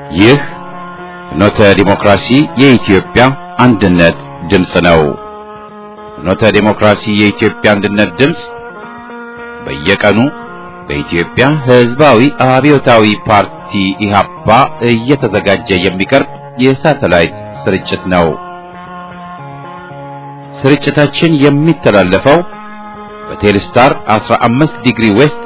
ይህ ፍኖተ ዲሞክራሲ የኢትዮጵያ አንድነት ድምፅ ነው። ፍኖተ ዲሞክራሲ የኢትዮጵያ አንድነት ድምፅ በየቀኑ በኢትዮጵያ ሕዝባዊ አብዮታዊ ፓርቲ ኢህአፓ እየተዘጋጀ የሚቀርብ የሳተላይት ስርጭት ነው። ስርጭታችን የሚተላለፈው በቴሌስታር 15 ዲግሪ ዌስት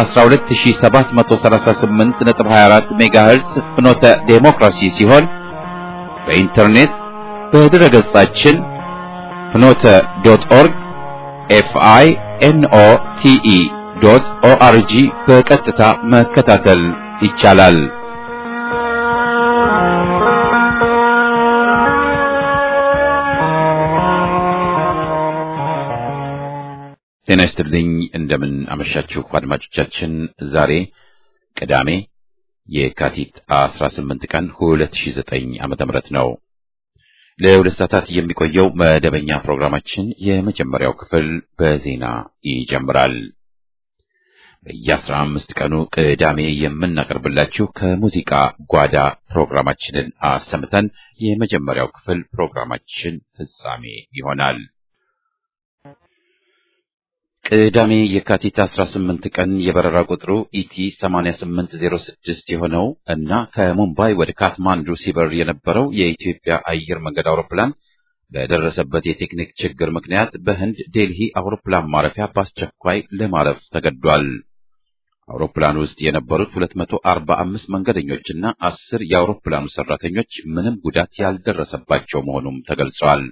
በ12738.24 ሜጋሄርዝ ፍኖተ ዴሞክራሲ ሲሆን በኢንተርኔት በድረ ገጻችን ፍኖተ ዶት ኦርግ ኤፍአይ ኤንኦ ቲኢ ዶት ኦአርጂ በቀጥታ መከታተል ይቻላል። ጤና ይስጥልኝ። እንደምን አመሻችሁ አድማጮቻችን። ዛሬ ቅዳሜ የካቲት 18 ቀን 2009 ዓመተ ምህረት ነው። ለሁለት ሰዓታት የሚቆየው መደበኛ ፕሮግራማችን የመጀመሪያው ክፍል በዜና ይጀምራል። በየአስራ አምስት ቀኑ ቅዳሜ የምናቀርብላችሁ ከሙዚቃ ጓዳ ፕሮግራማችንን አሰምተን የመጀመሪያው ክፍል ፕሮግራማችን ፍጻሜ ይሆናል። ቅዳሜ የካቲት 18 ቀን የበረራ ቁጥሩ ኢቲ 8806 የሆነው እና ከሙምባይ ወደ ካትማንዱ ሲበር የነበረው የኢትዮጵያ አየር መንገድ አውሮፕላን በደረሰበት የቴክኒክ ችግር ምክንያት በህንድ ዴልሂ አውሮፕላን ማረፊያ በአስቸኳይ ለማረፍ ተገዷል። አውሮፕላን ውስጥ የነበሩት 245 መንገደኞችና አስር የአውሮፕላኑ ሰራተኞች ምንም ጉዳት ያልደረሰባቸው መሆኑም ተገልጿል።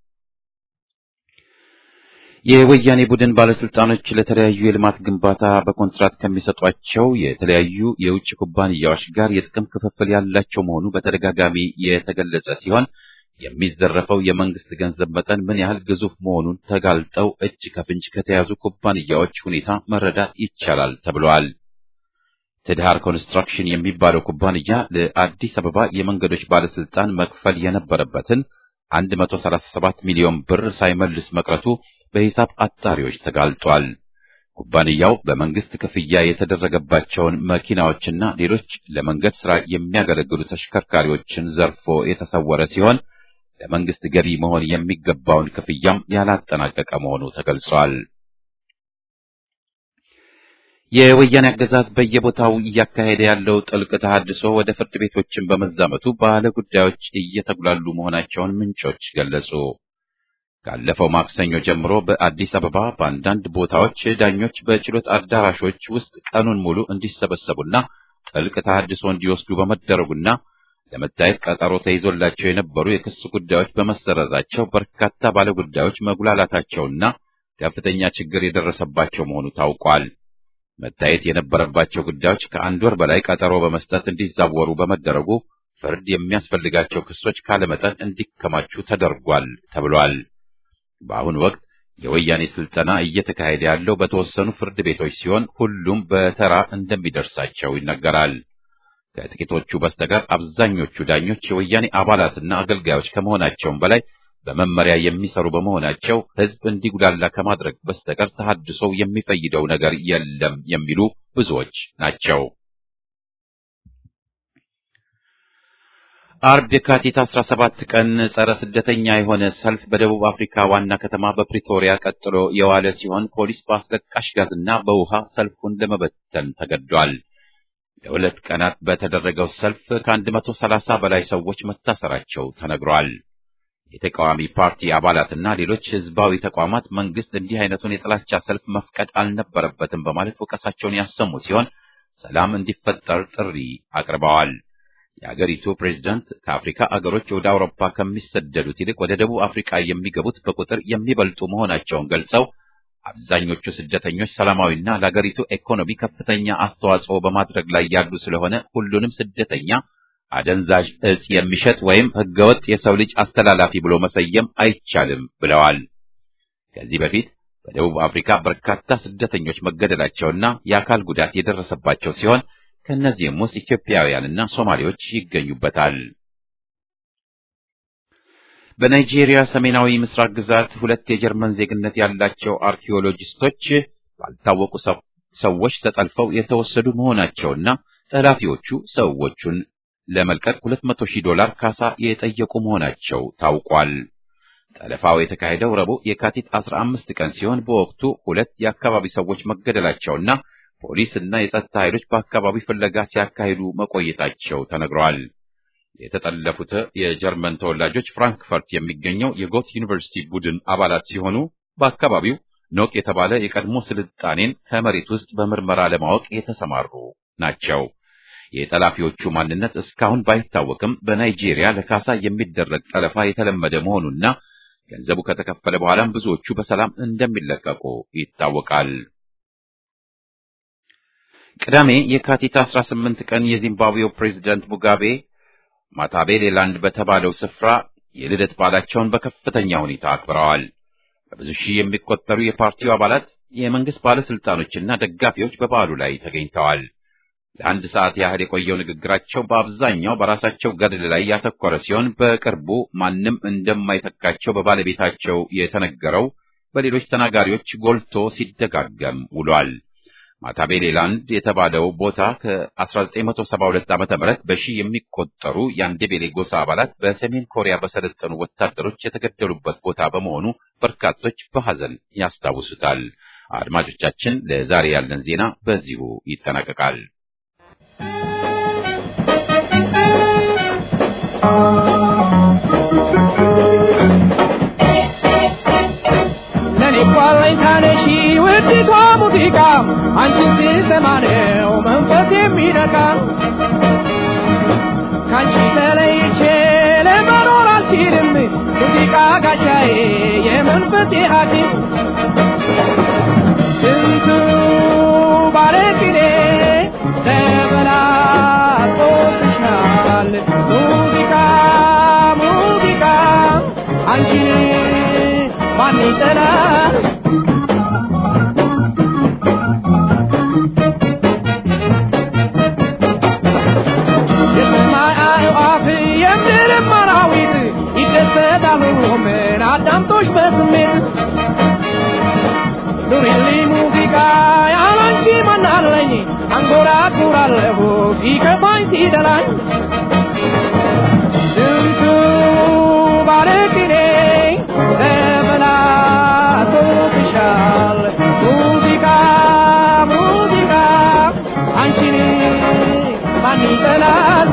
የወያኔ ቡድን ባለስልጣኖች ለተለያዩ የልማት ግንባታ በኮንትራት ከሚሰጧቸው የተለያዩ የውጭ ኩባንያዎች ጋር የጥቅም ክፍፍል ያላቸው መሆኑ በተደጋጋሚ የተገለጸ ሲሆን የሚዘረፈው የመንግስት ገንዘብ መጠን ምን ያህል ግዙፍ መሆኑን ተጋልጠው እጅ ከፍንጅ ከተያዙ ኩባንያዎች ሁኔታ መረዳት ይቻላል ተብሏል። ትድሃር ኮንስትራክሽን የሚባለው ኩባንያ ለአዲስ አበባ የመንገዶች ባለስልጣን መክፈል የነበረበትን 137 ሚሊዮን ብር ሳይመልስ መቅረቱ በሂሳብ አጣሪዎች ተጋልጧል። ኩባንያው በመንግስት ክፍያ የተደረገባቸውን መኪናዎችና ሌሎች ለመንገድ ሥራ የሚያገለግሉ ተሽከርካሪዎችን ዘርፎ የተሰወረ ሲሆን ለመንግስት ገቢ መሆን የሚገባውን ክፍያም ያላጠናቀቀ መሆኑ ተገልጿል። የወያኔ አገዛዝ በየቦታው እያካሄደ ያለው ጥልቅ ተሃድሶ ወደ ፍርድ ቤቶችን በመዛመቱ ባለ ጉዳዮች እየተጉላሉ መሆናቸውን ምንጮች ገለጹ። ካለፈው ማክሰኞ ጀምሮ በአዲስ አበባ በአንዳንድ ቦታዎች ዳኞች በችሎት አዳራሾች ውስጥ ቀኑን ሙሉ እንዲሰበሰቡና ጥልቅ ተሃድሶ እንዲወስዱ በመደረጉና ለመታየት ቀጠሮ ተይዞላቸው የነበሩ የክስ ጉዳዮች በመሰረዛቸው በርካታ ባለጉዳዮች መጉላላታቸውና ከፍተኛ ችግር የደረሰባቸው መሆኑ ታውቋል። መታየት የነበረባቸው ጉዳዮች ከአንድ ወር በላይ ቀጠሮ በመስጠት እንዲዛወሩ በመደረጉ ፍርድ የሚያስፈልጋቸው ክሶች ካለመጠን እንዲከማቹ ተደርጓል ተብሏል። በአሁኑ ወቅት የወያኔ ስልጠና እየተካሄደ ያለው በተወሰኑ ፍርድ ቤቶች ሲሆን ሁሉም በተራ እንደሚደርሳቸው ይነገራል። ከጥቂቶቹ በስተቀር አብዛኞቹ ዳኞች የወያኔ አባላትና አገልጋዮች ከመሆናቸውም በላይ በመመሪያ የሚሰሩ በመሆናቸው ሕዝብ እንዲጉላላ ከማድረግ በስተቀር ተሐድሶው የሚፈይደው ነገር የለም የሚሉ ብዙዎች ናቸው። አርብ የካቲት 17 ቀን ጸረ ስደተኛ የሆነ ሰልፍ በደቡብ አፍሪካ ዋና ከተማ በፕሪቶሪያ ቀጥሎ የዋለ ሲሆን ፖሊስ በአስለቃሽ ጋዝና በውሃ ሰልፉን ለመበተን ተገዷል። ለሁለት ቀናት በተደረገው ሰልፍ ከ130 በላይ ሰዎች መታሰራቸው ተነግሯል። የተቃዋሚ ፓርቲ አባላትና ሌሎች ህዝባዊ ተቋማት መንግስት እንዲህ አይነቱን የጥላቻ ሰልፍ መፍቀድ አልነበረበትም በማለት ወቀሳቸውን ያሰሙ ሲሆን ሰላም እንዲፈጠር ጥሪ አቅርበዋል። የአገሪቱ ፕሬዝዳንት ከአፍሪካ አገሮች ወደ አውሮፓ ከሚሰደዱት ይልቅ ወደ ደቡብ አፍሪካ የሚገቡት በቁጥር የሚበልጡ መሆናቸውን ገልጸው አብዛኞቹ ስደተኞች ሰላማዊና ለአገሪቱ ኢኮኖሚ ከፍተኛ አስተዋጽኦ በማድረግ ላይ ያሉ ስለሆነ ሁሉንም ስደተኛ አደንዛዥ እጽ የሚሸጥ ወይም ህገወጥ የሰው ልጅ አስተላላፊ ብሎ መሰየም አይቻልም ብለዋል። ከዚህ በፊት በደቡብ አፍሪካ በርካታ ስደተኞች መገደላቸውና የአካል ጉዳት የደረሰባቸው ሲሆን ከእነዚህም ውስጥ ኢትዮጵያውያንና ሶማሌዎች ይገኙበታል። በናይጄሪያ ሰሜናዊ ምስራቅ ግዛት ሁለት የጀርመን ዜግነት ያላቸው አርኪኦሎጂስቶች ባልታወቁ ሰዎች ተጠልፈው የተወሰዱ መሆናቸውና ጠላፊዎቹ ሰዎቹን ለመልቀቅ 200 ሺህ ዶላር ካሳ የጠየቁ መሆናቸው ታውቋል። ጠለፋው የተካሄደው ረቡዕ የካቲት 15 ቀን ሲሆን በወቅቱ ሁለት የአካባቢ ሰዎች መገደላቸውና ፖሊስ እና የጸጥታ ኃይሎች በአካባቢ ፍለጋ ሲያካሂዱ መቆየታቸው ተነግረዋል። የተጠለፉት የጀርመን ተወላጆች ፍራንክፈርት የሚገኘው የጎት ዩኒቨርሲቲ ቡድን አባላት ሲሆኑ በአካባቢው ኖቅ የተባለ የቀድሞ ስልጣኔን ከመሬት ውስጥ በምርመራ ለማወቅ የተሰማሩ ናቸው። የጠላፊዎቹ ማንነት እስካሁን ባይታወቅም በናይጄሪያ ለካሳ የሚደረግ ጠለፋ የተለመደ መሆኑና ገንዘቡ ከተከፈለ በኋላም ብዙዎቹ በሰላም እንደሚለቀቁ ይታወቃል። ቅዳሜ የካቲት 18 ቀን የዚምባብዌው ፕሬዝዳንት ሙጋቤ ማታቤሌላንድ በተባለው ስፍራ የልደት በዓላቸውን በከፍተኛ ሁኔታ አክብረዋል። በብዙ ሺህ የሚቆጠሩ የፓርቲው አባላት፣ የመንግስት ባለስልጣኖችና ደጋፊዎች በበዓሉ ላይ ተገኝተዋል። ለአንድ ሰዓት ያህል የቆየው ንግግራቸው በአብዛኛው በራሳቸው ገድል ላይ ያተኮረ ሲሆን በቅርቡ ማንም እንደማይተካቸው በባለቤታቸው የተነገረው በሌሎች ተናጋሪዎች ጎልቶ ሲደጋገም ውሏል። ማታቤሌላንድ የተባለው ቦታ ከ1972 ዓ.ም በሺህ የሚቆጠሩ የአንዴቤሌ ጎሳ አባላት በሰሜን ኮሪያ በሰለጠኑ ወታደሮች የተገደሉበት ቦታ በመሆኑ በርካቶች በሐዘን ያስታውሱታል። አድማጮቻችን፣ ለዛሬ ያለን ዜና በዚሁ ይጠናቀቃል። ለኔ ቋለኝ ታነሺ ውዲቷ ሙዚቃ አንቺን ስሰማ ነው መንፈስ የሚነካ ካንቺ ተለይቼ ለመኖር አልችልም ሙዚቃ ጋሻዬ የመንፈሴ ሐኪም ስንቱ ባለቅኔ ተበላጦብሻል ሙዚቃ ሙዚቃ አንቺን ማን ይጠላል የሰማይ አዕዋፍ የምድርም አራዊት ይደሰታሉ ምን አዳምጦሽ በስሜት ኑሪልኝ ሙዚቃ ያላንቺ ማናለኝ አንጎራጉራለሁ ሲከፋኝ ሲደላኝ ስንቱ ባለቅኔ ተበላሽቶብሻል ሙዚቃ ሙዚቃ አንቺን ማን ይጠላል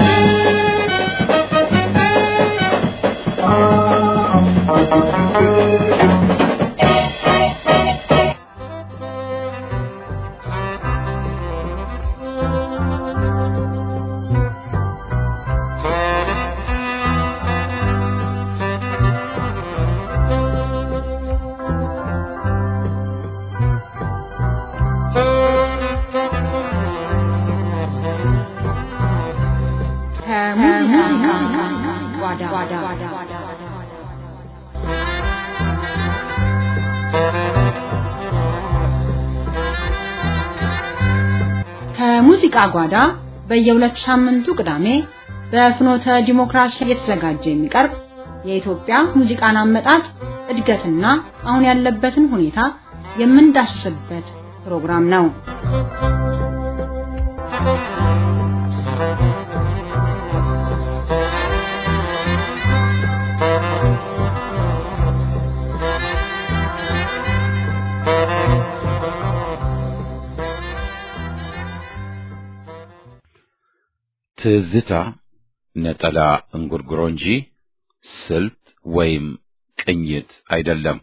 ከሙዚቃ ጓዳ ከሙዚቃ ጓዳ በየሁለት ሳምንቱ ቅዳሜ በፍኖተ ዲሞክራሲ እየተዘጋጀ የሚቀርብ የኢትዮጵያ ሙዚቃን አመጣጥ እድገትና አሁን ያለበትን ሁኔታ የምንዳስስበት ፕሮግራም ነው። ትዝታ ነጠላ እንጉርጉሮ እንጂ ስልት ወይም ቅኝት አይደለም።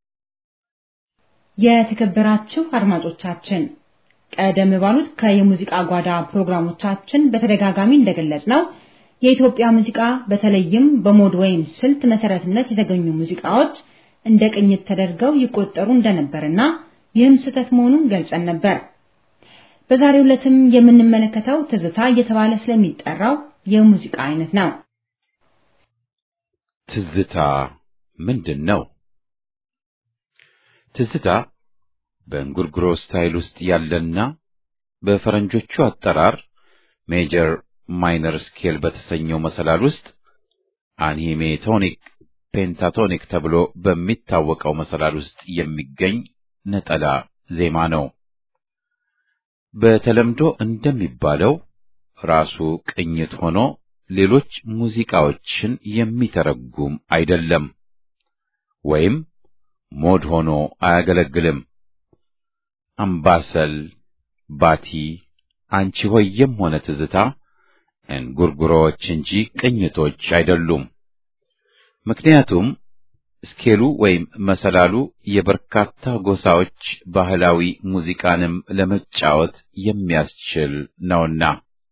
የተከበራችሁ አድማጮቻችን ቀደም ባሉት ከየሙዚቃ ጓዳ ፕሮግራሞቻችን በተደጋጋሚ እንደገለጽ ነው የኢትዮጵያ ሙዚቃ በተለይም በሞድ ወይም ስልት መሰረትነት የተገኙ ሙዚቃዎች እንደ ቅኝት ተደርገው ይቆጠሩ እንደነበርና ይህም ስህተት መሆኑን ገልጸን ነበር። በዛሬው ዕለትም የምንመለከተው ትዝታ እየተባለ ስለሚጠራው የሙዚቃ አይነት ነው። ትዝታ ምንድን ነው? ትዝታ በእንጉርጉሮ ስታይል ውስጥ ያለና በፈረንጆቹ አጠራር ሜጀር ማይነር ስኬል በተሰኘው መሰላል ውስጥ አንሂሜቶኒክ ፔንታቶኒክ ተብሎ በሚታወቀው መሰላል ውስጥ የሚገኝ ነጠላ ዜማ ነው። በተለምዶ እንደሚባለው ራሱ ቅኝት ሆኖ ሌሎች ሙዚቃዎችን የሚተረጉም አይደለም፣ ወይም ሞድ ሆኖ አያገለግልም። አምባሰል፣ ባቲ፣ አንቺ ሆዬም ሆነ ትዝታ እንጉርጉሮዎች እንጂ ቅኝቶች አይደሉም። ምክንያቱም ስኬሉ ወይም መሰላሉ የበርካታ ጎሳዎች ባህላዊ ሙዚቃንም ለመጫወት የሚያስችል ነውና።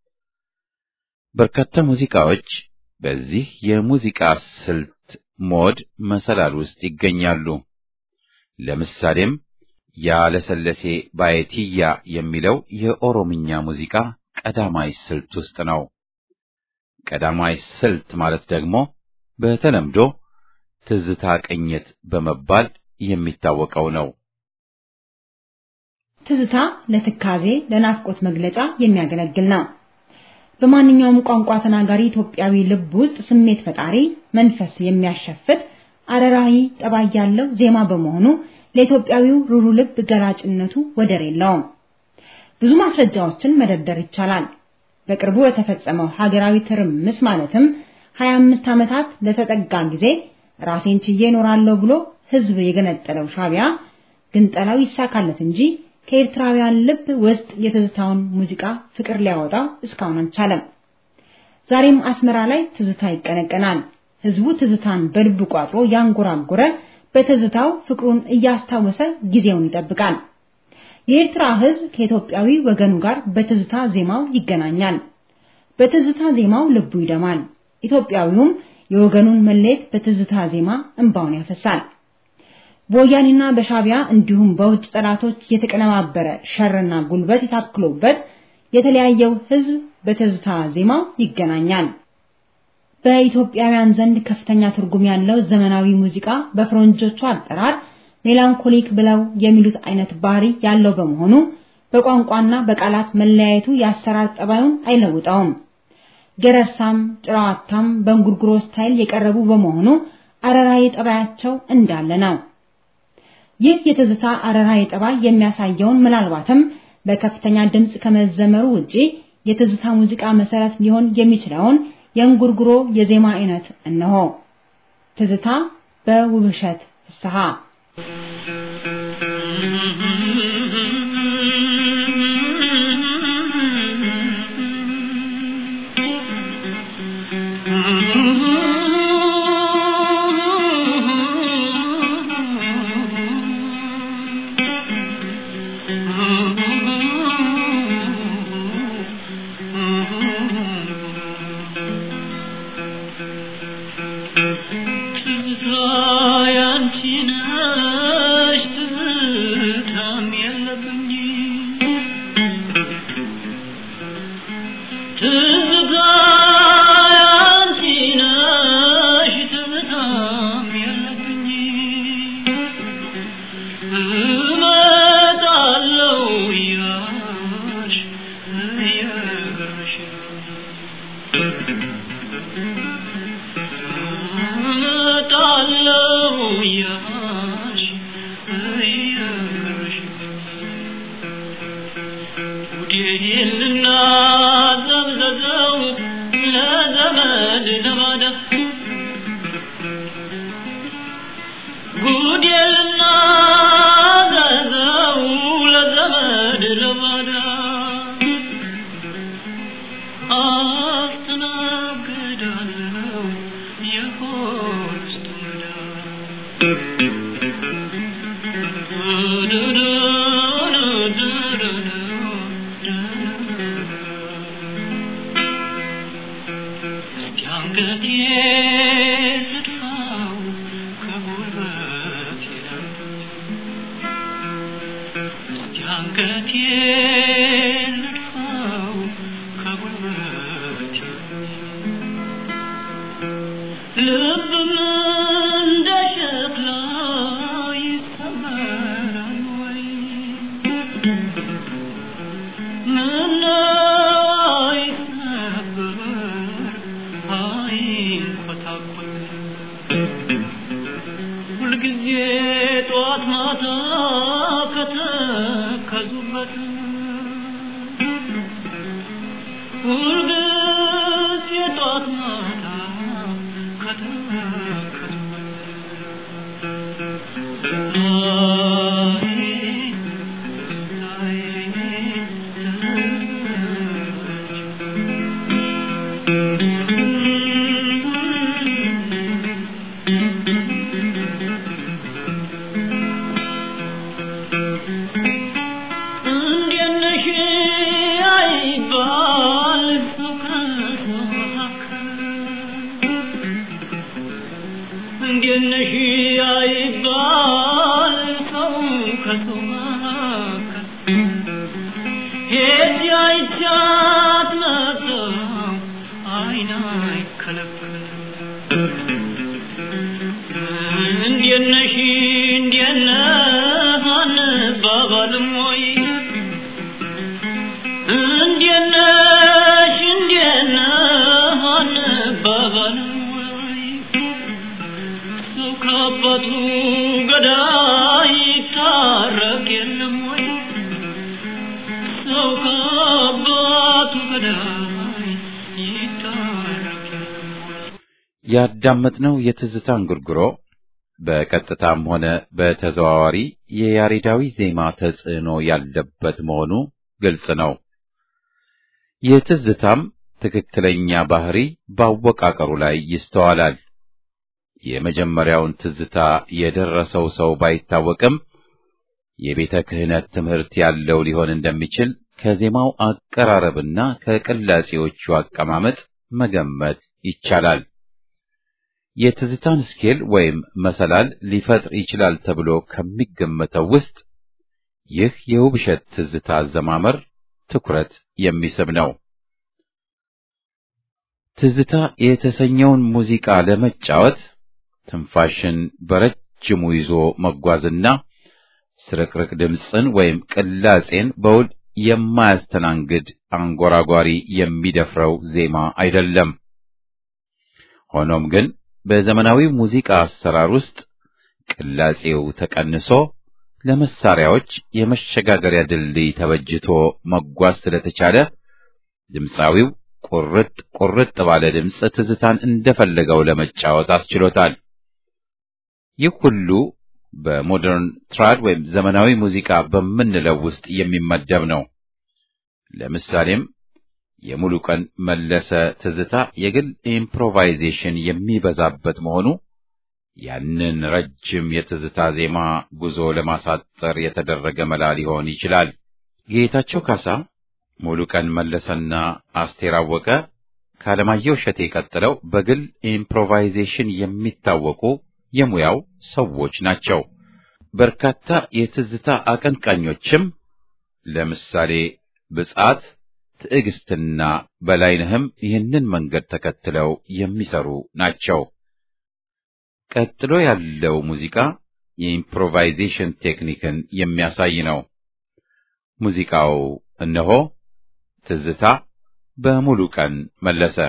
በርካታ ሙዚቃዎች በዚህ የሙዚቃ ስልት ሞድ መሰላል ውስጥ ይገኛሉ። ለምሳሌም ያለሰለሴ ባየቲያ የሚለው የኦሮምኛ ሙዚቃ ቀዳማይ ስልት ውስጥ ነው። ቀዳማይ ስልት ማለት ደግሞ በተለምዶ ትዝታ ቅኝት በመባል የሚታወቀው ነው። ትዝታ ለትካዜ፣ ለናፍቆት መግለጫ የሚያገለግል ነው። በማንኛውም ቋንቋ ተናጋሪ ኢትዮጵያዊ ልብ ውስጥ ስሜት ፈጣሪ መንፈስ የሚያሸፍት አረራዊ ጠባይ ያለው ዜማ በመሆኑ ለኢትዮጵያዊው ሩሩ ልብ ገላጭነቱ ወደር የለውም። ብዙ ማስረጃዎችን መደርደር ይቻላል። በቅርቡ የተፈጸመው ሀገራዊ ትርምስ ማለትም 25 ዓመታት ለተጠጋ ጊዜ ራሴን ችዬ እኖራለሁ ብሎ ህዝብ የገነጠለው ሻቢያ ግንጠላው ይሳካለት እንጂ ከኤርትራውያን ልብ ውስጥ የትዝታውን ሙዚቃ ፍቅር ሊያወጣው እስካሁን አልቻለም። ዛሬም አስመራ ላይ ትዝታ ይቀነቀናል። ህዝቡ ትዝታን በልቡ ቋጥሮ ያንጎራጎረ በትዝታው ፍቅሩን እያስታወሰ ጊዜውን ይጠብቃል። የኤርትራ ህዝብ ከኢትዮጵያዊ ወገኑ ጋር በትዝታ ዜማው ይገናኛል። በትዝታ ዜማው ልቡ ይደማል። ኢትዮጵያዊውም የወገኑን መለየት በትዝታ ዜማ እንባውን ያፈሳል። በወያኔና በሻቢያ እንዲሁም በውጭ ጠላቶች የተቀነባበረ ሸርና ጉልበት የታክሎበት የተለያየው ህዝብ በትዝታ ዜማው ይገናኛል። በኢትዮጵያውያን ዘንድ ከፍተኛ ትርጉም ያለው ዘመናዊ ሙዚቃ በፈረንጆቹ አጠራር ሜላንኮሊክ ብለው የሚሉት አይነት ባህሪ ያለው በመሆኑ በቋንቋና በቃላት መለያየቱ የአሰራር ጠባዩን አይለውጠውም። ገረርሳም ጭራዋታም በእንጉርጉሮ ስታይል የቀረቡ በመሆኑ አረራዊ ጠባያቸው እንዳለ ነው። ይህ የትዝታ አረራዊ ጠባይ የሚያሳየውን ምናልባትም በከፍተኛ ድምፅ ከመዘመሩ ውጪ የትዝታ ሙዚቃ መሰረት ሊሆን የሚችለውን የእንጉርጉሮ የዜማ አይነት እነሆ። ትዝታ በውብሸት ፍስሐ ሁልጊዜ የጧት ማታ ከተከተለ እንዴት ነሽ አይባል ሰው ከሰው መካከል እንዴት ነሽ አይባል ሰው ከሰው መካከል ሄድ አይቻት መጣሁ አይን አይከለከል እንዴት ነሽ እንዴት ነህ አንባባልም ወይ እንዴት ነሽ እንዴት ነህ አንባባልም ወይ ሰው ከአባቱ ገዳይ ይታረቅ የለም ወይ ሰው ከአባቱ ገዳይ ይታረቅ የለም ወይ ያዳመጥነው የትዝታ እንጉርጉሮ በቀጥታም ሆነ በተዘዋዋሪ የያሬዳዊ ዜማ ተጽዕኖ ያለበት መሆኑ ግልጽ ነው። የትዝታም ትክክለኛ ባህሪ በአወቃቀሩ ላይ ይስተዋላል። የመጀመሪያውን ትዝታ የደረሰው ሰው ባይታወቅም የቤተ ክህነት ትምህርት ያለው ሊሆን እንደሚችል ከዜማው አቀራረብና ከቅላጼዎቹ አቀማመጥ መገመት ይቻላል። የትዝታን ስኬል ወይም መሰላል ሊፈጥር ይችላል ተብሎ ከሚገመተው ውስጥ ይህ የውብሸት ትዝታ አዘማመር ትኩረት የሚስብ ነው። ትዝታ የተሰኘውን ሙዚቃ ለመጫወት ትንፋሽን በረጅሙ ይዞ መጓዝና ስርቅርቅ ድምፅን ወይም ቅላጼን በውል የማያስተናግድ አንጎራጓሪ የሚደፍረው ዜማ አይደለም። ሆኖም ግን በዘመናዊ ሙዚቃ አሰራር ውስጥ ቅላጼው ተቀንሶ ለመሳሪያዎች የመሸጋገሪያ ድልድይ ተበጅቶ መጓዝ ስለተቻለ ድምፃዊው ቁርጥ ቁርጥ ባለ ድምፅ ትዝታን እንደፈለገው ለመጫወት አስችሎታል። ይህ ሁሉ በሞደርን ትራድ ወይም ዘመናዊ ሙዚቃ በምንለው ውስጥ የሚመደብ ነው። ለምሳሌም የሙሉ ቀን መለሰ ትዝታ የግል ኢምፕሮቫይዜሽን የሚበዛበት መሆኑ ያንን ረጅም የትዝታ ዜማ ጉዞ ለማሳጠር የተደረገ መላ ሊሆን ይችላል። ጌታቸው ካሳ፣ ሙሉ ቀን መለሰና አስቴር አወቀ ከአለማየሁ እሸቴ ቀጥለው በግል ኢምፕሮቫይዜሽን የሚታወቁ የሙያው ሰዎች ናቸው። በርካታ የትዝታ አቀንቃኞችም ለምሳሌ ብጻት፣ ትዕግስትና በላይነህም ይህንን መንገድ ተከትለው የሚሰሩ ናቸው። ቀጥሎ ያለው ሙዚቃ የኢምፕሮቫይዜሽን ቴክኒክን የሚያሳይ ነው። ሙዚቃው እነሆ ትዝታ በሙሉ ቀን መለሰ።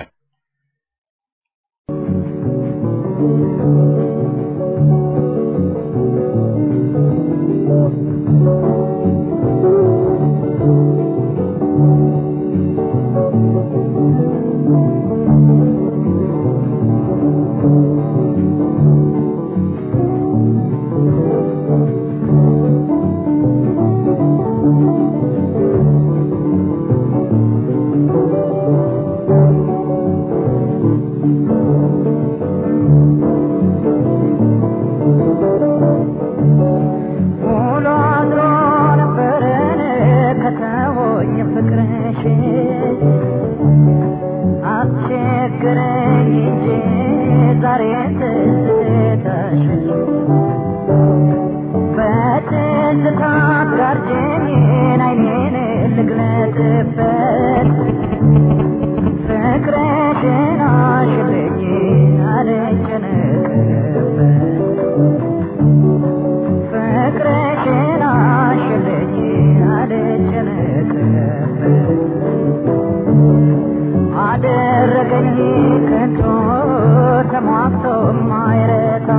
ውሎ አድሮ ነበረን ከተወኝ ፍቅርሽ አስቸግረኝ እንጂ ዛሬ ትዝታሽ በትዝታ ጋርጄን አይኔን ልግለጥበት ፍቅርሽን አሽልኝ አልጨነቅበት ፍቅርሽን አሽልኝ አልጨነቅበት አደረገኝ ከቶ ተሟግቶ ማይረታ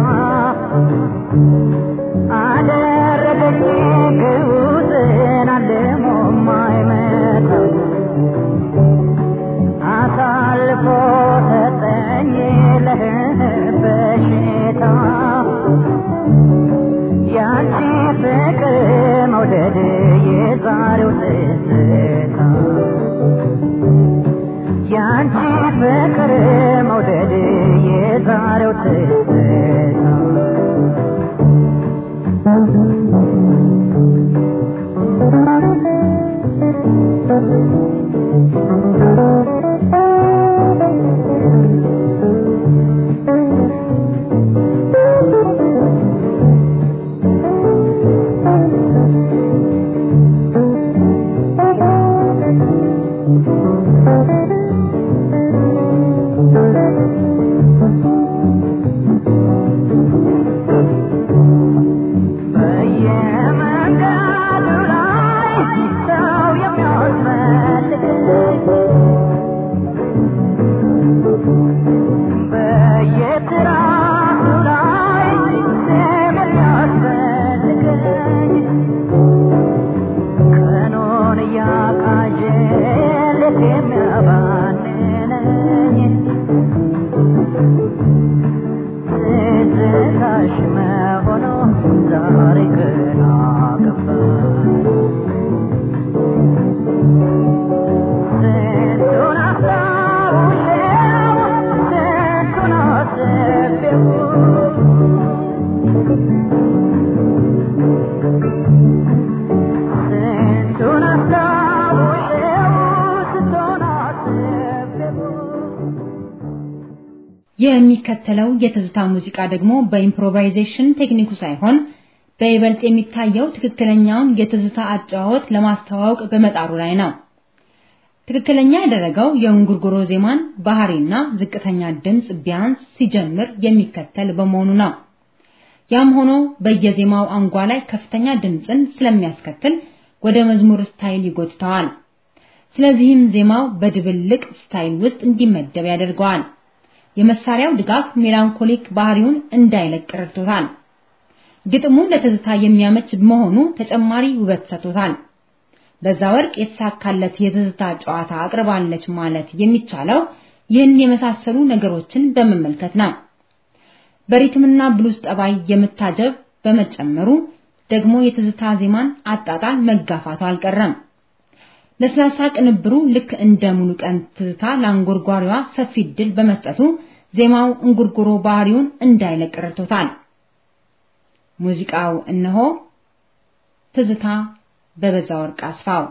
አደረገኝ ግዑዝን አልሞ ማይመታ ያንቺ ፍቅር መውደድ የዛሬው ትዝታ በየመንገዱ ላይ ሰው የሚያስፈልግ በየትራሱ ላይ ስም የሚያስፈልገኝ ቀኑን እያቃዠ ሌት የሚያባንነኝ ትዝታሽ መሆኑ ዛሬ ገና ገባኝ ስንቱን አስታውሼው ስንቱን አስቤው ስንቱን አስታውሼው ስንቱን አስቤው የሚከተለው የትዝታ ሙዚቃ ደግሞ በኢምፕሮቫይዜሽን ቴክኒኩ ሳይሆን በይበልጥ የሚታየው ትክክለኛውን የትዝታ አጨዋወት ለማስተዋወቅ በመጣሩ ላይ ነው። ትክክለኛ ያደረገው የእንጉርጉሮ ዜማን ባህሪና ዝቅተኛ ድምፅ ቢያንስ ሲጀምር የሚከተል በመሆኑ ነው። ያም ሆኖ በየዜማው አንጓ ላይ ከፍተኛ ድምፅን ስለሚያስከትል ወደ መዝሙር ስታይል ይጎትተዋል። ስለዚህም ዜማው በድብልቅ ስታይል ውስጥ እንዲመደብ ያደርገዋል። የመሳሪያው ድጋፍ ሜላንኮሊክ ባህሪውን እንዳይለቅ ረድቶታል። ግጥሙ ለትዝታ የሚያመች መሆኑ ተጨማሪ ውበት ሰጥቶታል። በዛ ወርቅ የተሳካለት የትዝታ ጨዋታ አቅርባለች ማለት የሚቻለው ይህን የመሳሰሉ ነገሮችን በመመልከት ነው። በሪትምና ብሉስ ጠባይ የምታጀብ በመጨመሩ ደግሞ የትዝታ ዜማን አጣጣል መጋፋቱ አልቀረም። ለስላሳ ቅንብሩ ልክ እንደ ሙሉ ቀን ትዝታ ለአንጎርጓሪዋ ሰፊ እድል በመስጠቱ ዜማው እንጉርጉሮ ባህሪውን እንዳይለቅ ረድቶታል። ሙዚቃው እነሆ ትዝታ በበዛ ወርቅ አስፋው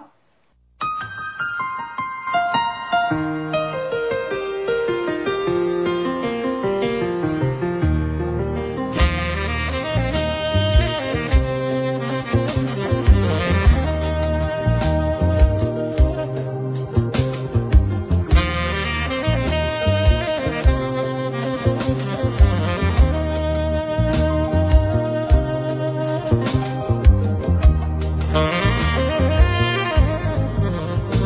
Thank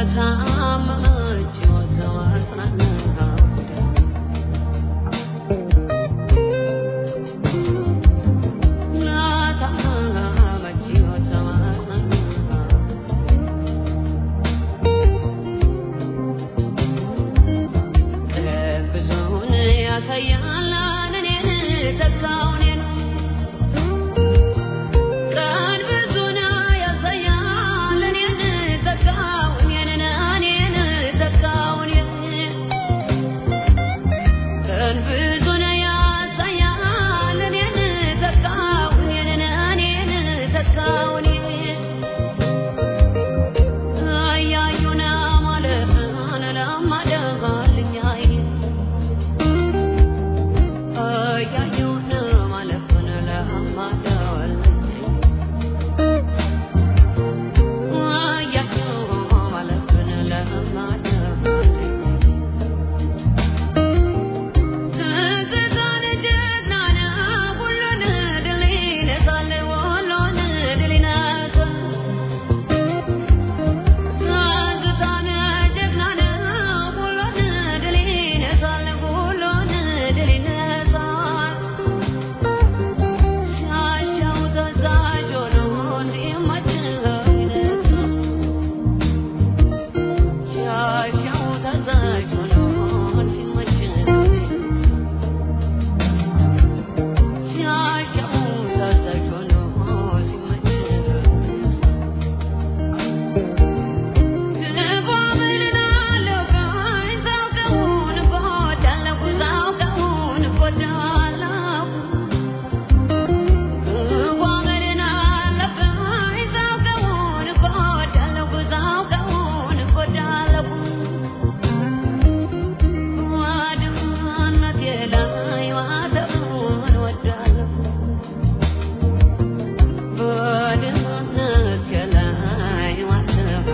ለታመመች ሕይወት ማጽናናት ለታመመች ሕይወት ማጽናናት ብዙውን ያሳያል እኔን ተካውን ቀን ብዙን ያሳያል እኔን ተካውን እኔን ተካውን ቀን ብዙን ያሳያል እኔን ተካውን እኔን ተካውን አያዩና ማለፍን ለማደጋልኛይ አያዩና ማለፍን ለማደጋልኛይ አያዩ ማለፍን ለማደጋልኛይ ትዝታን ጀግና ነው ሁሉን ድል ይነሳል ሁሉን ድል ይነሳል ትዝታን ጀግና ነው ሁሉን ድል ይነሳል ሁሉን ድል ይነሳል ሲያሻው ተዛዥ ሆኖ ሲመቸው ይነሳል ሲያሻው ተዛዥ ሆኖ ሲመቸው ሲያሻው ተዛዥ ሆኖ ሲመቸው በድህነት የላይ ዋተፋ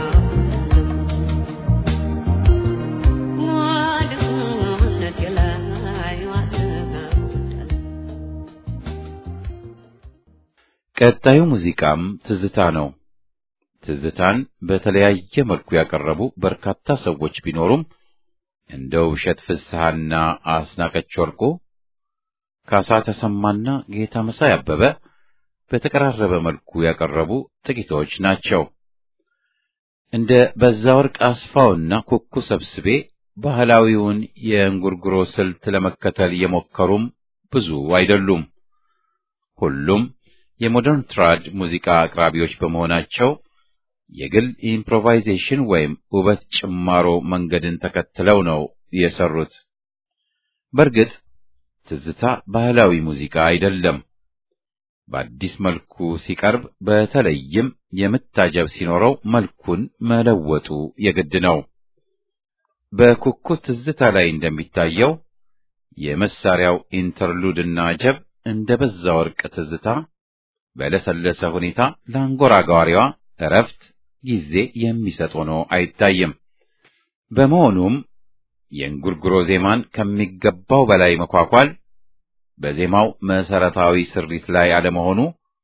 ወድነት የላይ ዋተፋ ቀጣዩ ሙዚቃም ትዝታ ነው። ትዝታን በተለያየ መልኩ ያቀረቡ በርካታ ሰዎች ቢኖሩም እንደ ውብሸት ፍስሐና አስናቀች ወርቁ፣ ካሳ ተሰማና ጌታ መሳይ አበበ በተቀራረበ መልኩ ያቀረቡ ጥቂቶች ናቸው። እንደ በዛ ወርቅ አስፋውና ኩኩ ሰብስቤ ባህላዊውን የእንጉርጉሮ ስልት ለመከተል የሞከሩም ብዙ አይደሉም። ሁሉም የሞደርን ትራድ ሙዚቃ አቅራቢዎች በመሆናቸው የግል ኢምፕሮቫይዜሽን ወይም ውበት ጭማሮ መንገድን ተከትለው ነው የሰሩት። በእርግጥ ትዝታ ባህላዊ ሙዚቃ አይደለም። በአዲስ መልኩ ሲቀርብ በተለይም የምታጀብ ሲኖረው መልኩን መለወጡ የግድ ነው። በኩኩ ትዝታ ላይ እንደሚታየው የመሳሪያው ኢንተርሉድና አጀብ እንደ በዛ ወርቅ ትዝታ በለሰለሰ ሁኔታ ለአንጎራጓሪዋ እረፍት ጊዜ የሚሰጥ ሆኖ አይታይም። በመሆኑም የእንጉርጉሮ ዜማን ከሚገባው በላይ መኳኳል በዜማው መሰረታዊ ስሪት ላይ አለመሆኑ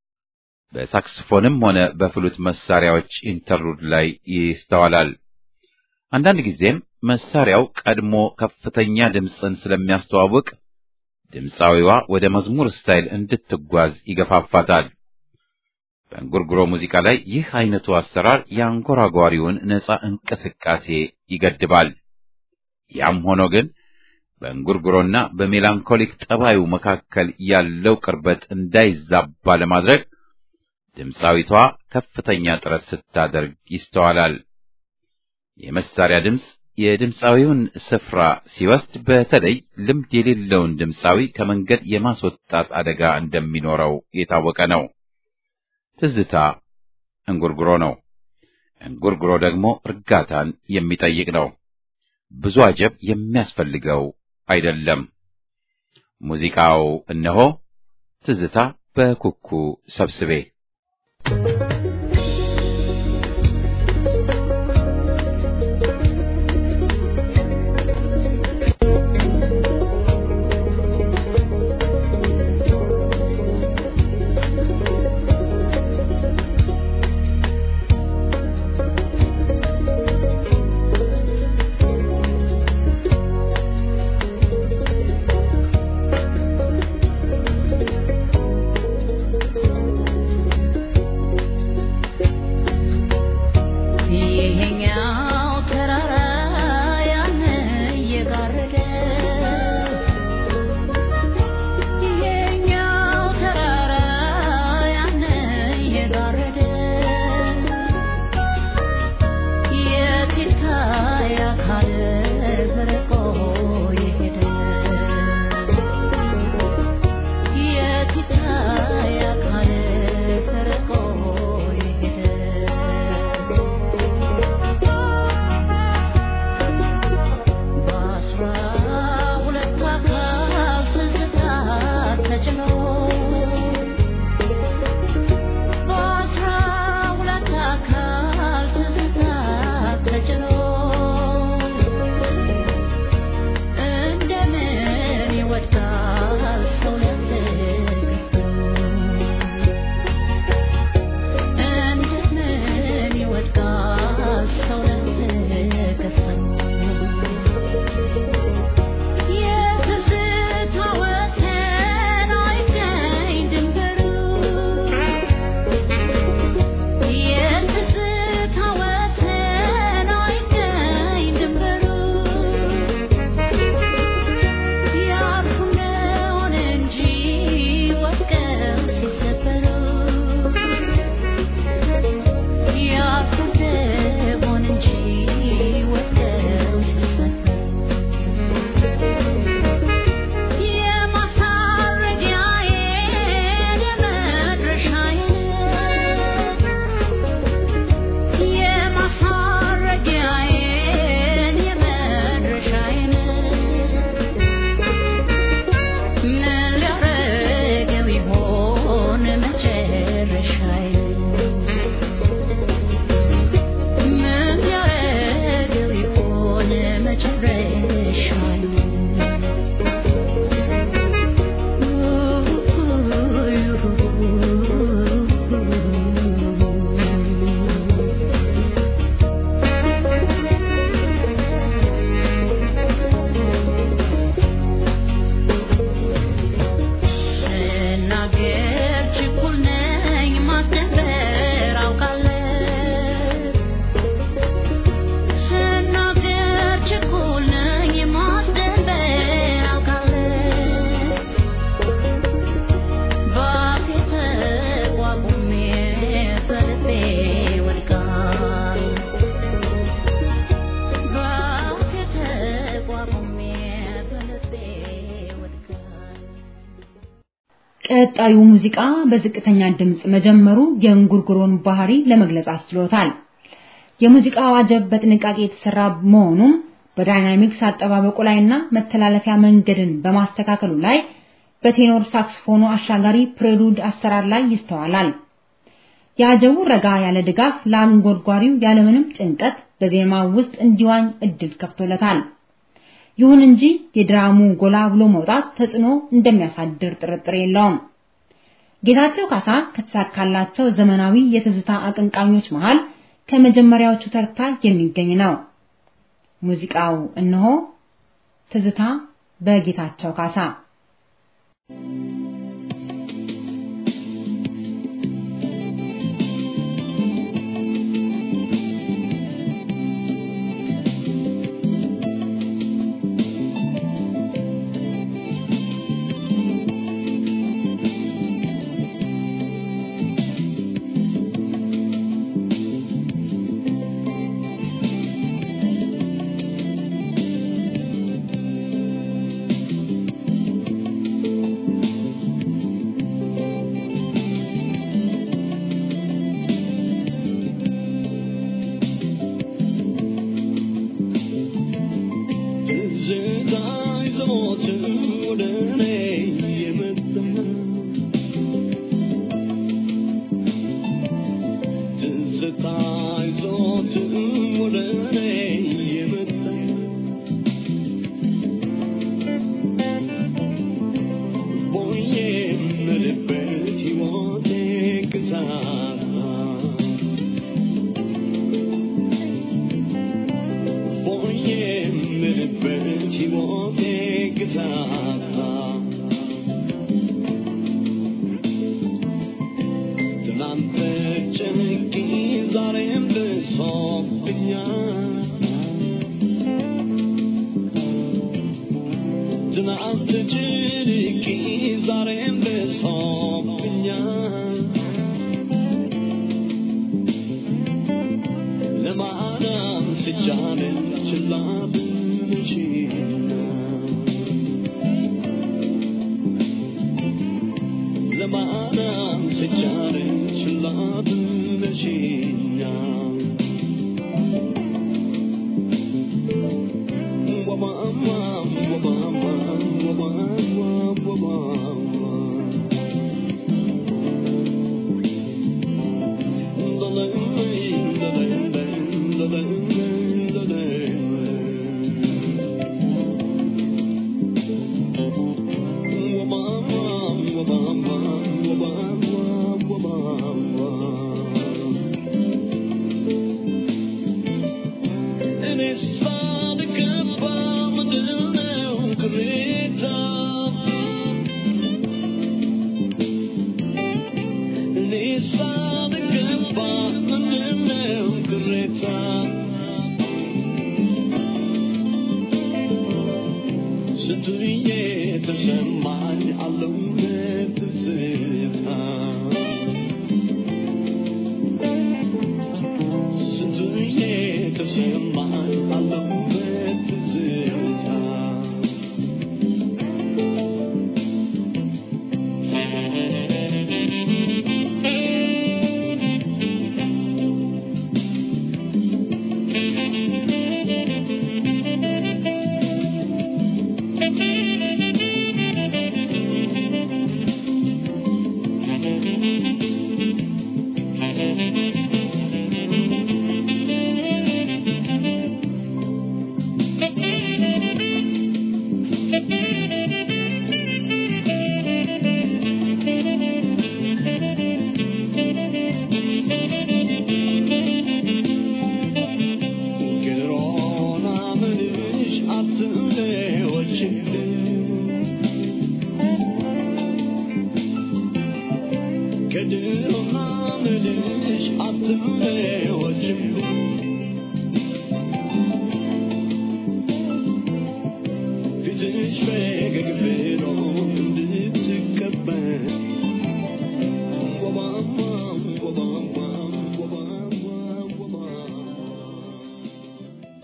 በሳክስፎንም ሆነ በፍሉት መሳሪያዎች ኢንተርሉድ ላይ ይስተዋላል። አንዳንድ ጊዜም መሳሪያው ቀድሞ ከፍተኛ ድምፅን ስለሚያስተዋውቅ ድምፃዊዋ ወደ መዝሙር ስታይል እንድትጓዝ ይገፋፋታል። በእንጉርጉሮ ሙዚቃ ላይ ይህ አይነቱ አሰራር የአንጎራጓሪውን ነፃ እንቅስቃሴ ይገድባል። ያም ሆኖ ግን በእንጉርጉሮና በሜላንኮሊክ ጠባዩ መካከል ያለው ቅርበት እንዳይዛባ ለማድረግ ድምፃዊቷ ከፍተኛ ጥረት ስታደርግ ይስተዋላል። የመሳሪያ ድምፅ የድምፃዊውን ስፍራ ሲወስድ በተለይ ልምድ የሌለውን ድምፃዊ ከመንገድ የማስወጣት አደጋ እንደሚኖረው የታወቀ ነው። ትዝታ እንጉርጉሮ ነው። እንጉርጉሮ ደግሞ እርጋታን የሚጠይቅ ነው። ብዙ አጀብ የሚያስፈልገው አይደለም። ሙዚቃው እነሆ ትዝታ በኩኩ ሰብስቤ ♪ ቀጣዩ ሙዚቃ በዝቅተኛ ድምፅ መጀመሩ የእንጉርጉሮን ባህሪ ለመግለጽ አስችሎታል። የሙዚቃው አጀብ በጥንቃቄ የተሰራ መሆኑም በዳይናሚክስ አጠባበቁ ላይና መተላለፊያ መንገድን በማስተካከሉ ላይ በቴኖር ሳክስፎኑ አሻጋሪ ፕሬሉድ አሰራር ላይ ይስተዋላል። የአጀቡ ረጋ ያለ ድጋፍ ለአንጎርጓሪው ያለምንም ጭንቀት በዜማው ውስጥ እንዲዋኝ እድል ከፍቶለታል። ይሁን እንጂ የድራሙ ጎላ ብሎ መውጣት ተጽዕኖ እንደሚያሳድር ጥርጥር የለውም። ጌታቸው ካሳ ከተሳካላቸው ዘመናዊ የትዝታ አቀንቃኞች መሃል ከመጀመሪያዎቹ ተርታ የሚገኝ ነው። ሙዚቃው እነሆ ትዝታ በጌታቸው ካሳ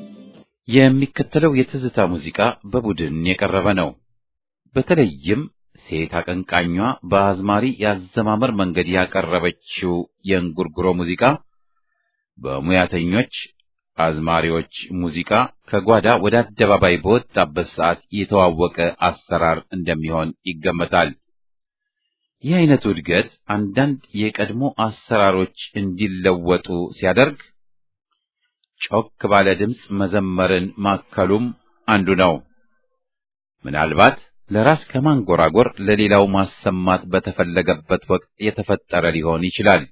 የሚከተለው የትዝታ ሙዚቃ በቡድን የቀረበ ነው። በተለይም ሴት አቀንቃኟ በአዝማሪ የአዘማመር መንገድ ያቀረበችው የእንጉርጉሮ ሙዚቃ በሙያተኞች አዝማሪዎች ሙዚቃ ከጓዳ ወደ አደባባይ በወጣበት ሰዓት የተዋወቀ አሰራር እንደሚሆን ይገመታል። ይህ አይነቱ እድገት አንዳንድ የቀድሞ አሰራሮች እንዲለወጡ ሲያደርግ ጮክ ባለ ድምፅ መዘመርን ማከሉም አንዱ ነው። ምናልባት ለራስ ከማንጎራጎር ለሌላው ማሰማት በተፈለገበት ወቅት የተፈጠረ ሊሆን ይችላል።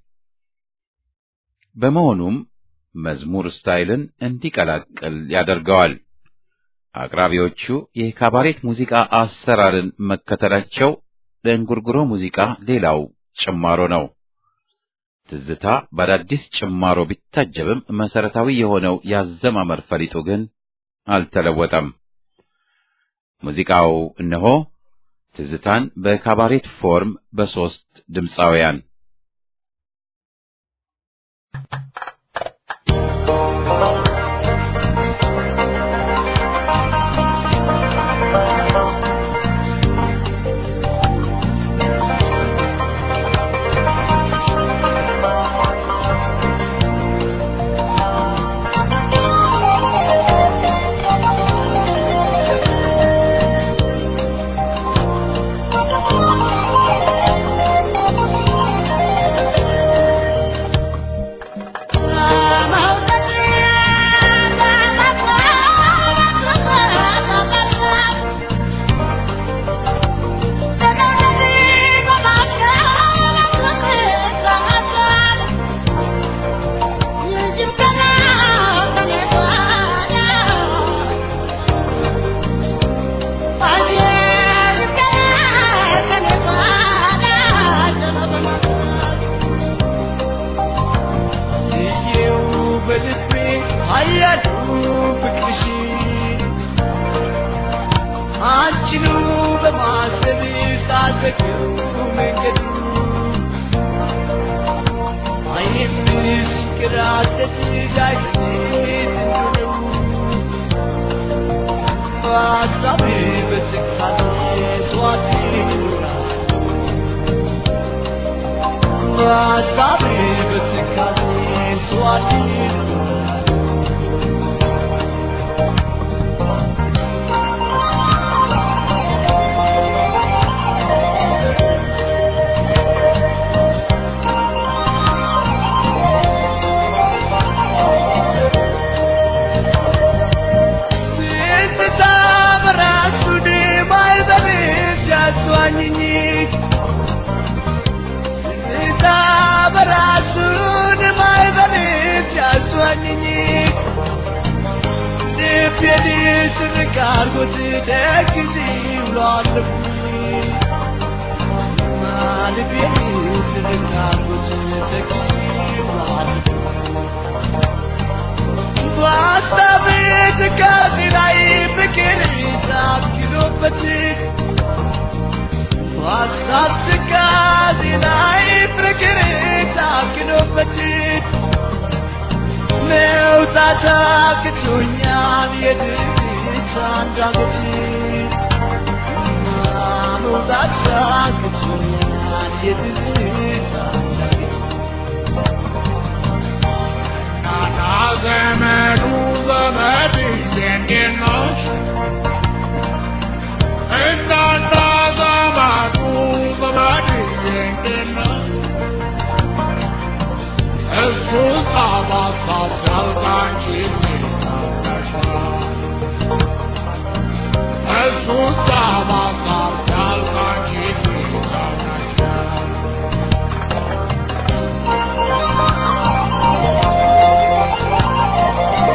በመሆኑም መዝሙር ስታይልን እንዲቀላቅል ያደርገዋል። አቅራቢዎቹ የካባሬት ሙዚቃ አሰራርን መከተላቸው ለእንጉርጉሮ ሙዚቃ ሌላው ጭማሮ ነው። ትዝታ በአዳዲስ ጭማሮ ቢታጀብም መሰረታዊ የሆነው ያዘማመር ፈሊጡ ግን አልተለወጠም። ሙዚቃው እነሆ ትዝታን በካባሬት ፎርም በሦስት ድምፃውያን Thank you.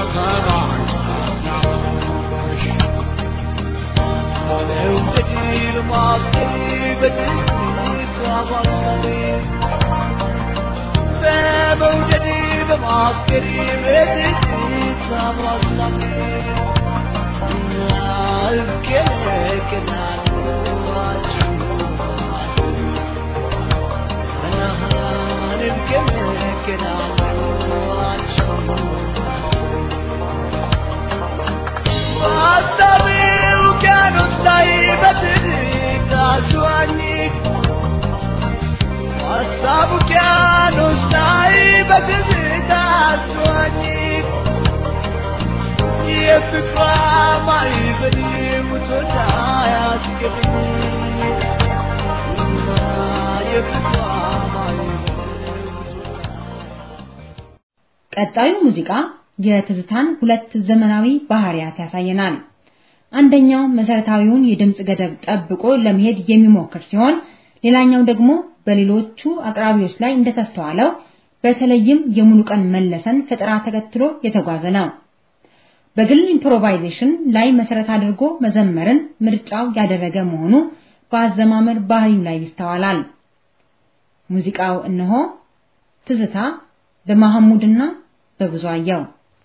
ቀጣዩ ሙዚቃ የትዝታን ሁለት ዘመናዊ ባህሪያት ያሳየናል። አንደኛው መሰረታዊውን የድምፅ ገደብ ጠብቆ ለመሄድ የሚሞክር ሲሆን ሌላኛው ደግሞ በሌሎቹ አቅራቢዎች ላይ እንደተስተዋለው በተለይም የሙሉቀን መለሰን ፈጠራ ተከትሎ የተጓዘ ነው። በግል ኢምፕሮቫይዜሽን ላይ መሰረት አድርጎ መዘመርን ምርጫው ያደረገ መሆኑ በአዘማመር ባህሪው ላይ ይስተዋላል። ሙዚቃው እነሆ ትዝታ በመሐሙድና በብዙአየው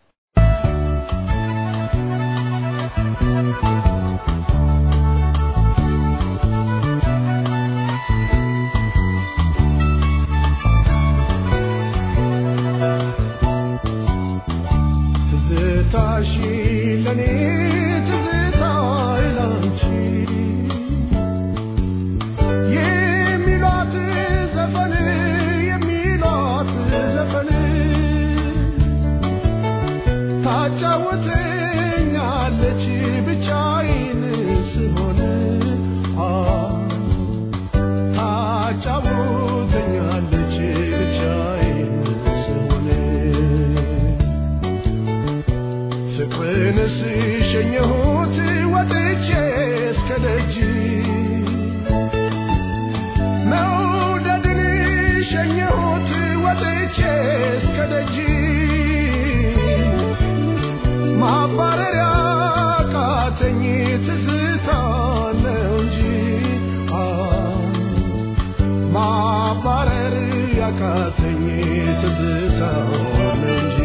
ትዝታሽ ለኔ ትዝታዬ ላንቺ የሚሏት ዘፈን የሚሏት ዘፈን ታጫውተኛለች ብቻዬን ስሆን አ ታጫውተኛለች ብቻዬን ስሆን ፍቅርን ስሸኘሁት ወጥቼ እስከ ደጅ መውደድን ሸኘሁት ወጥቼ እስከ ደጅ ማባረሪያ ቃተኝ ትዝታ ነው እንጂ አ ማባረር ያቃተኝ ትዝታ ነው እንጂ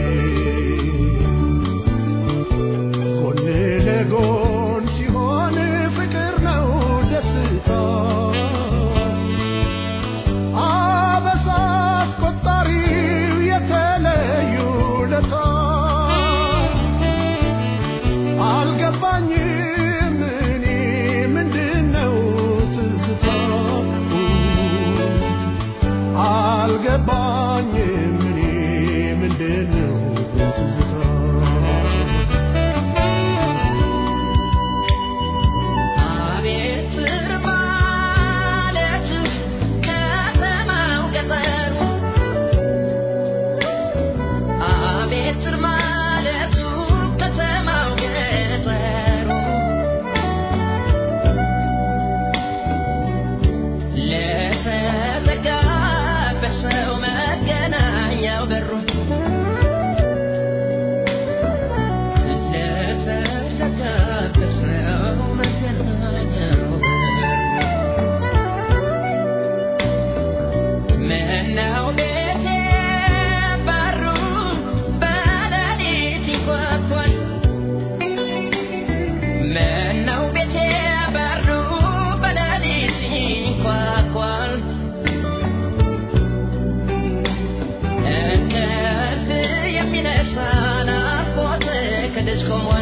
ጎን ለጎን ሲሆን ፍቅር ነው ደስታ አበሳ አስቆጣሪው የተለዩ ለታ አልገባኝም እኔ ምንድነው ትዝታ አልገባኝም እኔ ምንድነው ትዝታ አቤት ማለት ከተማው ገጠሩ አቤት ማለቱ ከተማው ገጠሩ ለተዘጋበት ሰው መገናኛው በሩ ለተዘጋበት ሰው መገናኛው ምነው ቤቴ በሩ በሌሊት ይንኳኳል ምነው ቤቴ በሩ በሌሊት ይንኳኳል እንቅልፍ የሚነሳ ናፍቆት ከደጅ ቆሟል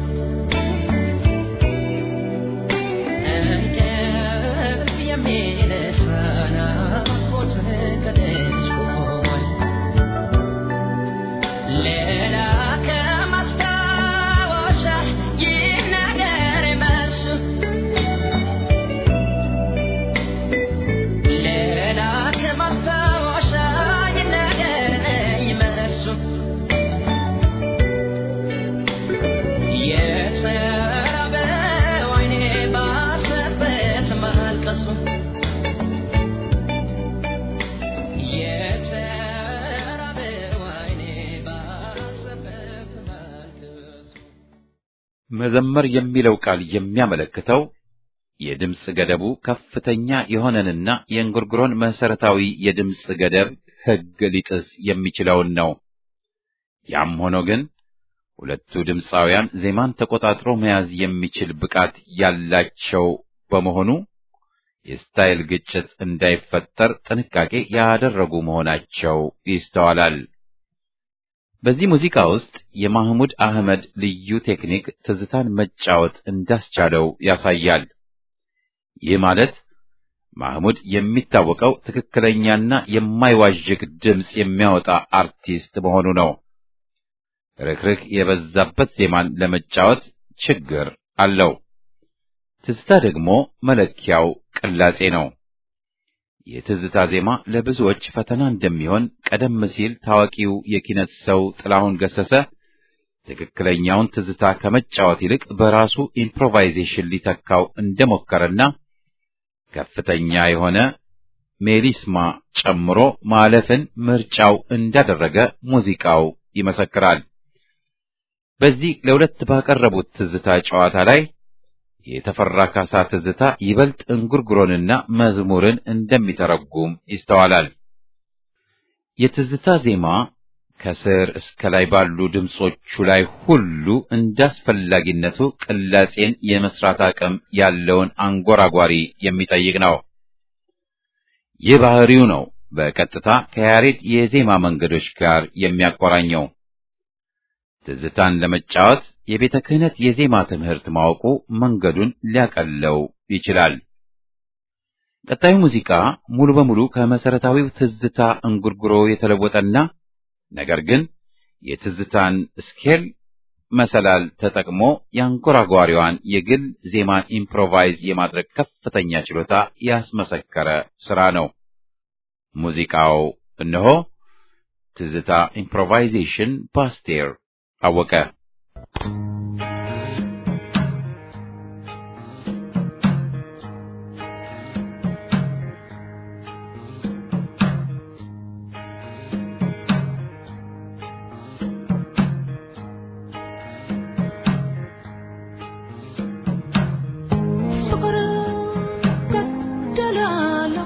እንቅልፍ የሚነሳ ናፍቆት ከደጅ ቆሟል ሌላ ከማስታወሻ ይናገር መልሱ ሌላ ከማስታወሻ ይናገረኝ መልሱ መዘመር የሚለው ቃል የሚያመለክተው የድምፅ ገደቡ ከፍተኛ የሆነንና የእንጉርጉሮን መሰረታዊ የድምፅ ገደብ ሕግ ሊጥስ የሚችለውን ነው። ያም ሆኖ ግን ሁለቱ ድምፃውያን ዜማን ተቆጣጥሮ መያዝ የሚችል ብቃት ያላቸው በመሆኑ የስታይል ግጭት እንዳይፈጠር ጥንቃቄ ያደረጉ መሆናቸው ይስተዋላል። በዚህ ሙዚቃ ውስጥ የማህሙድ አህመድ ልዩ ቴክኒክ ትዝታን መጫወት እንዳስቻለው ያሳያል። ይህ ማለት ማህሙድ የሚታወቀው ትክክለኛና የማይዋዥቅ ድምፅ የሚያወጣ አርቲስት መሆኑ ነው። ርክርክ የበዛበት ዜማን ለመጫወት ችግር አለው። ትዝታ ደግሞ መለኪያው ቅላጼ ነው። የትዝታ ዜማ ለብዙዎች ፈተና እንደሚሆን ቀደም ሲል ታዋቂው የኪነት ሰው ጥላሁን ገሰሰ ትክክለኛውን ትዝታ ከመጫወት ይልቅ በራሱ ኢምፕሮቫይዜሽን ሊተካው እንደሞከረና ከፍተኛ የሆነ ሜሊስማ ጨምሮ ማለፍን ምርጫው እንዳደረገ ሙዚቃው ይመሰክራል። በዚህ ለሁለት ባቀረቡት ትዝታ ጨዋታ ላይ የተፈራ ካሳ ትዝታ ይበልጥ እንጉርጉሮንና መዝሙርን እንደሚተረጉም ይስተዋላል። የትዝታ ዜማ ከስር እስከ ላይ ባሉ ድምጾቹ ላይ ሁሉ እንዳስፈላጊነቱ ቅላጼን የመስራት አቅም ያለውን አንጎራጓሪ የሚጠይቅ ነው። ይህ ባህሪው ነው በቀጥታ ከያሬድ የዜማ መንገዶች ጋር የሚያቆራኘው። ትዝታን ለመጫወት የቤተ ክህነት የዜማ ትምህርት ማወቁ መንገዱን ሊያቀለው ይችላል። ቀጣዩ ሙዚቃ ሙሉ በሙሉ ከመሰረታዊው ትዝታ እንጉርጉሮ የተለወጠና ነገር ግን የትዝታን ስኬል መሰላል ተጠቅሞ የአንጎራጓሪዋን የግል ዜማን ኢምፕሮቫይዝ የማድረግ ከፍተኛ ችሎታ ያስመሰከረ ስራ ነው። ሙዚቃው እነሆ ትዝታ ኢምፕሮቫይዜሽን በአስቴር አወቀ። ፍቅር ገደላለሁ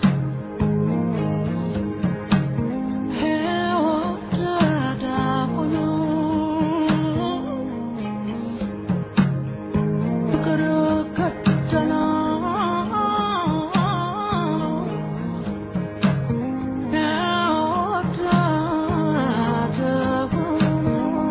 ሕይወት ዳሆኖ ፍቅር ገደላለሁ ሕይወት ዳሆኖ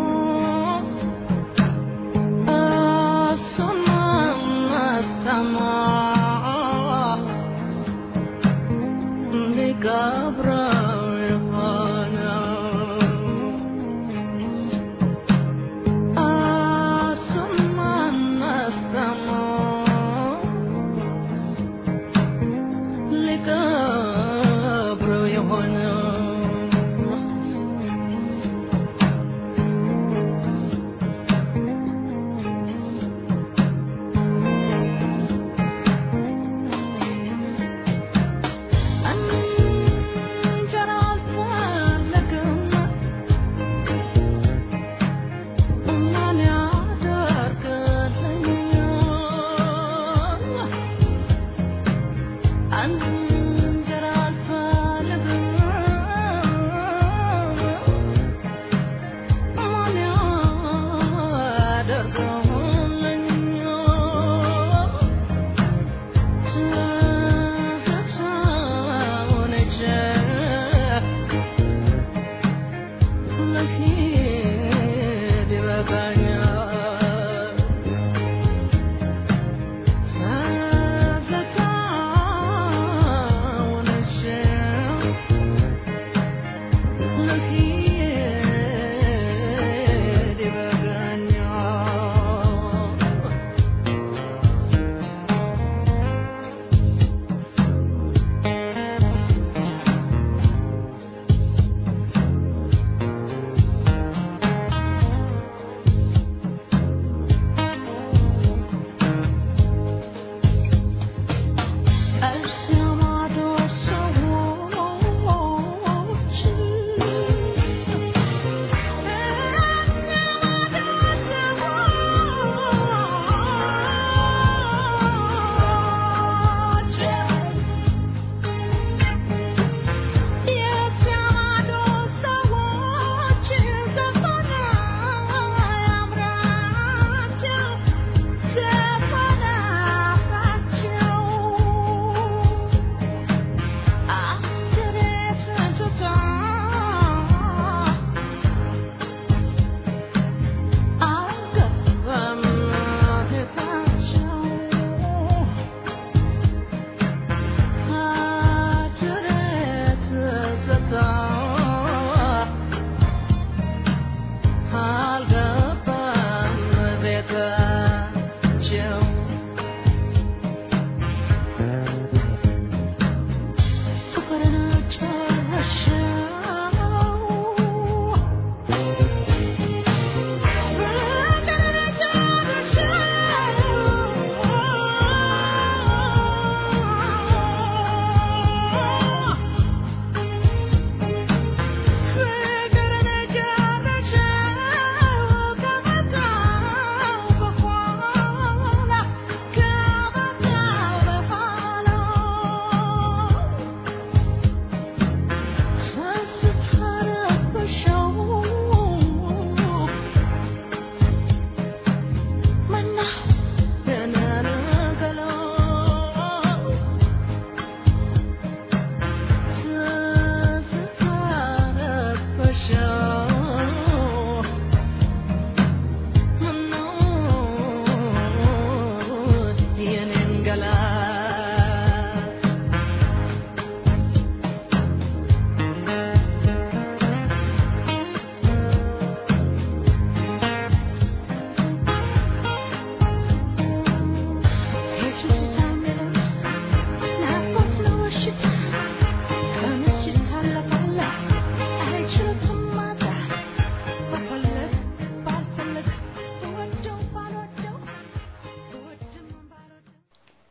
እንጀራ አልፈለግም ማን ያደርግልኛል? እንጀራ አልፈለግም ማን ያደርግልኛል?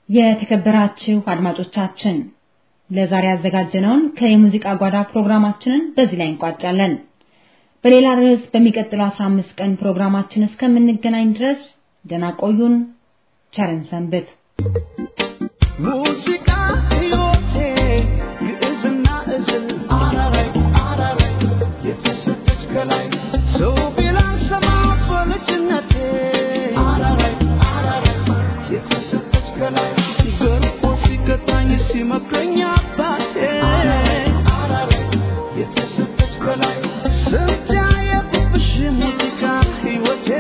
የተከበራችሁ አድማጮቻችን ለዛሬ ያዘጋጀነውን ከየሙዚቃ ጓዳ ፕሮግራማችንን በዚህ ላይ እንቋጫለን። በሌላ ርዕስ በሚቀጥለው 15 ቀን ፕሮግራማችን እስከምንገናኝ ድረስ ደህና ቆዩን። ቸርን ሰንብት። ሙዚቃ ሕይወቴ ግዕዝና እዝል አራራይ አራራይ የተሰጠች ከላይ ሰው ቢላን ሰማ በልጅነቴ አራራይ አራራይ የተሰጠች ከላይ ገርፎ ሲቀጣኝ ሲመክረኝ አባቴ አራራይ የተሰጠች ከላይ ስንት ያየሁብሽ ሙዚቃ ሕይወቴ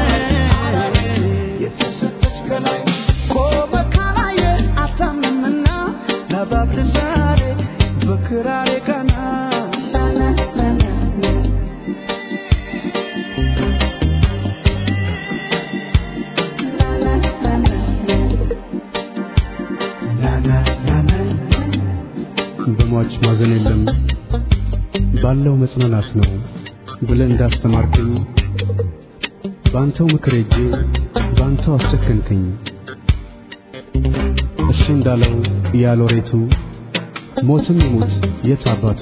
የተሰጠች ከላይ ቆመ ካላየ አታምንምና ለባብል ዛሬ በክራሬ ቀና በሟች ማዘን የለም ባለው መጽናናት ነው ብለህ እንዳስተማርከኝ በአንተው ምክር ሄጄ በአንተው አስጨከንከኝ። እሱ እንዳለው ያሎሬቱ ሞትም ይሙት የት አባቱ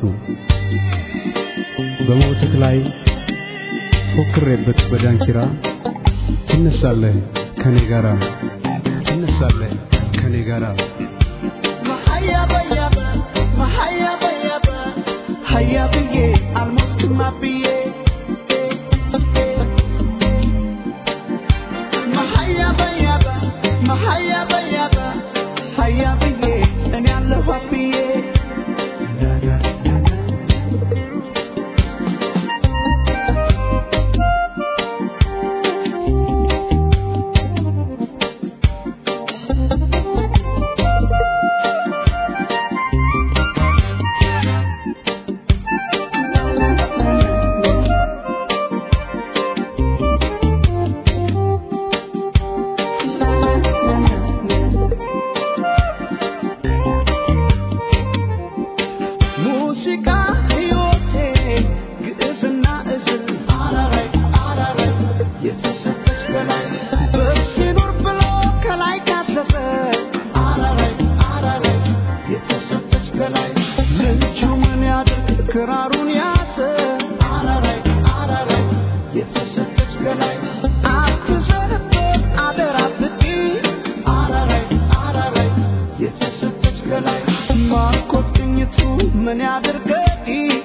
በሞትህ ላይ ፎክሬበት በዳንኪራ ትነሳለህ ከኔ ጋራ ትነሳለህ ከኔ ጋራ መሀያ በያበ መሀያ በያበ ሀያ ብዬ አልሞትም አብዬ መሀያ በያበ መሀያ በያበ ሀያ ብዬ እኔ አለሁ አብዬ ሙዚቃ ሕይወቴ ግዕዝና እዝል አራራይ አራራይ የተሰጠች ከላይ በሲኖር ብሎ ከላይ ካሰፈ አራራይ አራራይ የተሰጠች ከላይ ልጁ ምን ያድርግ ክራሩን ያዘ አራራይ አራራይ የተሰጠች ከላይ አትዘንበት አደራ ብቲ አራራይ አራራይ የተሰጠች ከላይ ማርኮት ቅኝቱ ምን ያድርገኝ